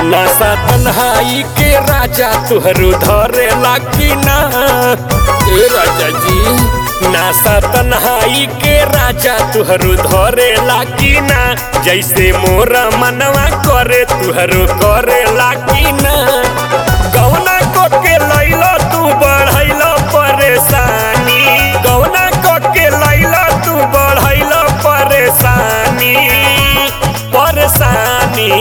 नासा तन्हाई के राजा तुहरू धरे लागी ना ए राजा जी नासा तन्हाई के राजा तुहरू धरे लागी ना जैसे मोरा मनवा करे तुहरू करे लागी ना गौना को के लैला तू बढ़ैला परेशानी गौना को के लैला तू बढ़ैला परेशानी परेशानी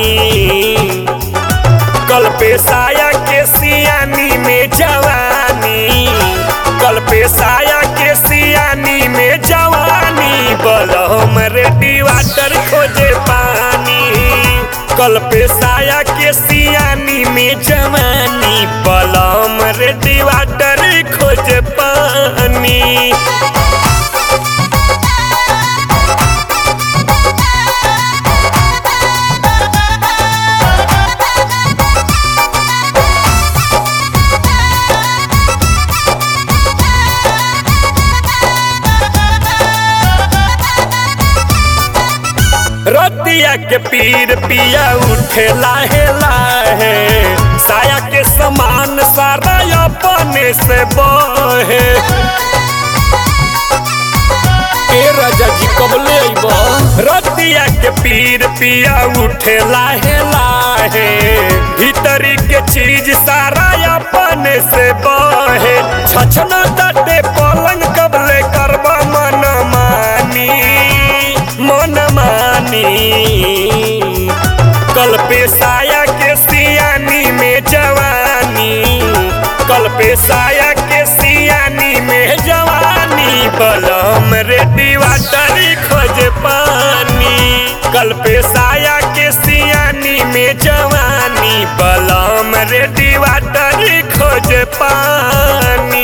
कल पे साया के सियानी में जवानी कल पे साया के सियानी में जवानी बलम रेडी वाटर खोजे पानी कल पे साया के सियानी में जवानी बलम रेडी वाटर खोजे पानी रतिया के पीर पिया उठे लाहे लाहे साया के समान सारा अपने से बहे ए राजा जी कबले अइबा रतिया के पीर पिया उठे लाहे लाहे भीतरी के चीज सारा अपने से बहे छछना तटे पलंग कबले करबा मन मानी मन मानी कल पे साया के सियानी में जवानी कल पे साया के सियानी में जवानी बलम रेडी वाटर खोज पानी कल पे साया के सियानी में जवानी बलम रेडी वाटर खोज पानी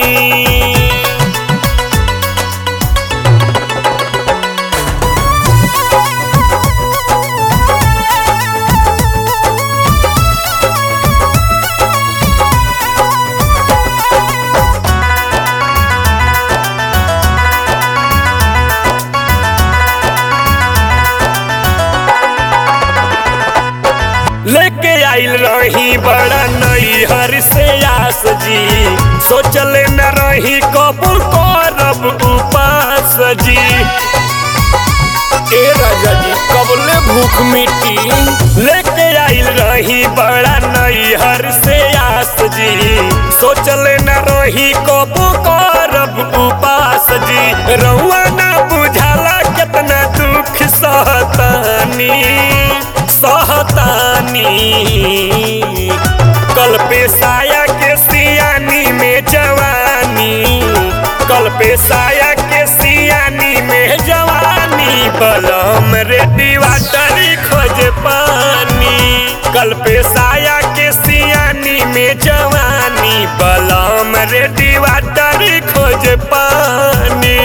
लेके आइल रही बड़ा नैहर से आस जी सोचले न रही कबूल करब उपास जी ए राजा जी कबले भूख मिटी लेके आइल रही बड़ा नैहर से आस जी सोचले न रही कबू करब उपास जी रउआ ना बुझाला कितना दुख सहतानी सहतानी कल पे साया के सियानी में जवानी कल पे साया के सियानी में जवानी बलम रेडी वाटर खोज पानी कल पे साया के सियानी में जवानी बलम रेडी वाटर खोज पानी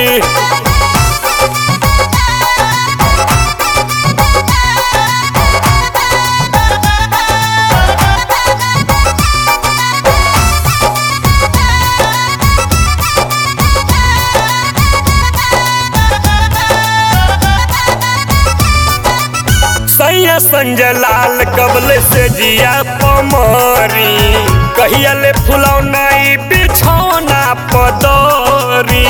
सैया संजय लाल कबले से जिया पमरी कहिया ले फुलौना ई बिछौना पदरी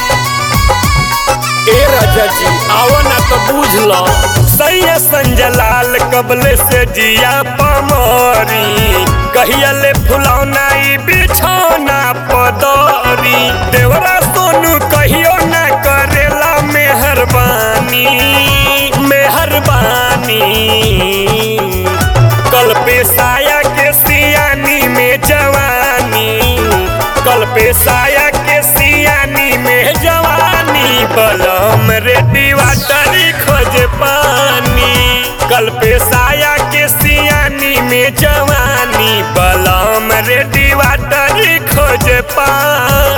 ए राजा जी आओ ना तो बुझ लो सैया संजय लाल कबले से जिया पमरी कहिया ले फुलौना ई बिछौना पदरी देवरा सोनू कहियो ना करेला मेहरबानी मेहरबानी कल पे साया के सियानी में जवानी कल पे साया के सियानी में जवानी बलम रेडी वाटर खोज पानी कल पे साया के सियानी में जवानी बलम रेडी वाटर खोज पानी